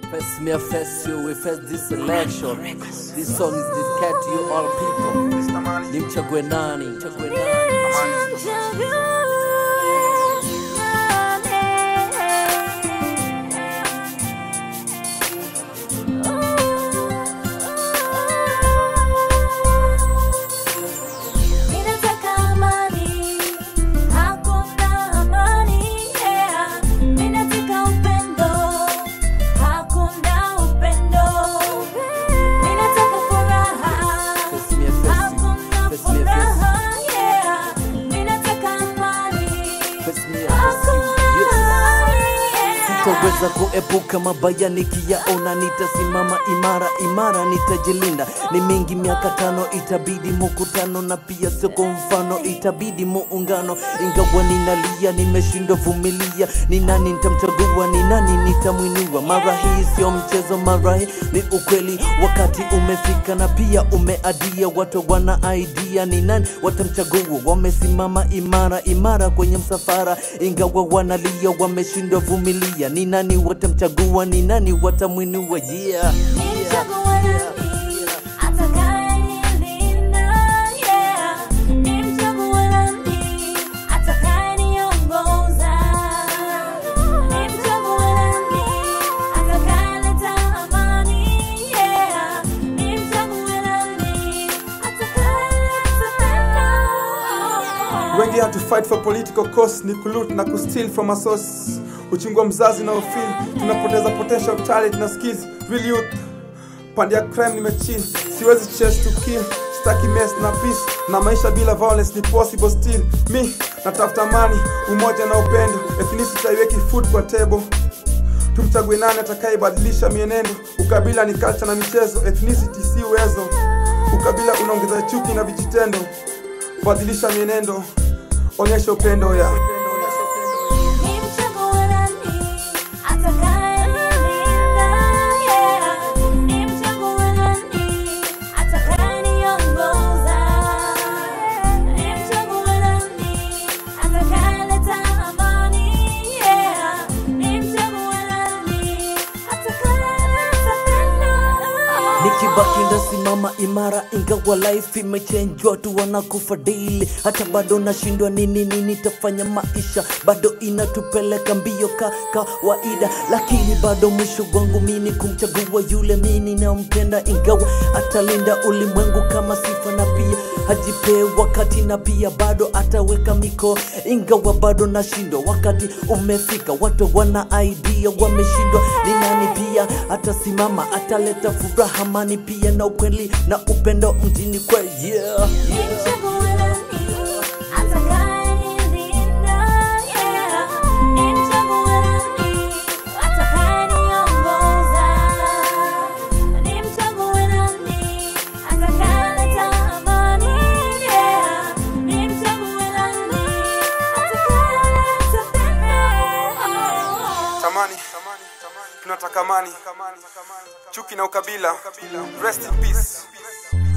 Face me, face you, we face this election. This song is dedicated to you all people. Nimchague nani? Nimchague nani? Ninataka amani, hakuna amani, yeah. Ninataka upendo, hakuna upendo. Ninataka furaha, Face me, face you. hakuna Face me, face you. furaha, yeah. Ninataka amani, Face me, face you. hakuna Yes. amani, yeah. Sitaweza kuepuka mabaya nikiyaona, nitasimama imara imara, nitajilinda. Ni mingi miaka tano, itabidi mukutano, na pia sio kwa mfano, itabidi muungano. Ingawa ninalia, nimeshindwa vumilia, ni nani nitamchagua, ni nani nitamwinua? Mara hii sio mchezo, mara hii ni ukweli. Wakati umefika na pia umeadia, watu wana idea, ni nani watamchagua? Wamesimama imara imara kwenye msafara, ingawa wanalia, wameshindwa vumilia. Ni nani watamchagua? Ni nani watamwinua? Yeah, yeah, Nimchague nani, atakayenilinda, yeah. Nimchague nani, atakayeniongoza. Nimchague nani, atakayeleta amani, yeah. Nimchague nani, atakayeleta pendo. wengi hatu fight for political cause ni kuloot na kusteal from a source uchungwa mzazi na ufeel tunapoteza potential talent na skills real youth pande ya crime nimechill siwezi chase to kill staki mess na peace na maisha bila violence ni possible still mi natafuta amani umoja na upendo ethnicity haiweki food kwa table tumchague nani atakayebadilisha mienendo ukabila ni culture na michezo ethnicity si uwezo ukabila unaongeza chuki na vijitendo badilisha mienendo onyesha upendo ya Nimchague nani, atakayenilinda, yeah. Nimchague nani, atakayeniongoza. Nimchague nani, atakayeleta amani, yeah. Nimchague nani, atakayeleta pendo. nikibaki ndasimama imara ingawa life imechange watu wanakufa daily hata bado nashindwa nini nini tafanya maisha bado inatupeleka mbio ka kawaida lakini bado mwisho wangu mini kumchagua yule mini nampenda ingawa atalinda ulimwengu kama sifa na pia hajipee wakati na pia bado ataweka miko ingawa bado nashindwa wakati umefika watu wana idea wameshindwa ni nani pia atasimama ataleta furaha amani pia na ukweli na upendo mjini kwe yeah, yeah. Nimchague nani, atakayenilinda, yeah. Nimchague nani, atakayeniongoza. Nimchague nani, atakayeleta amani, yeah. Nimchague nani, atakayeleta pendo. tamani tunataka amani chuki na ukabila rest in peace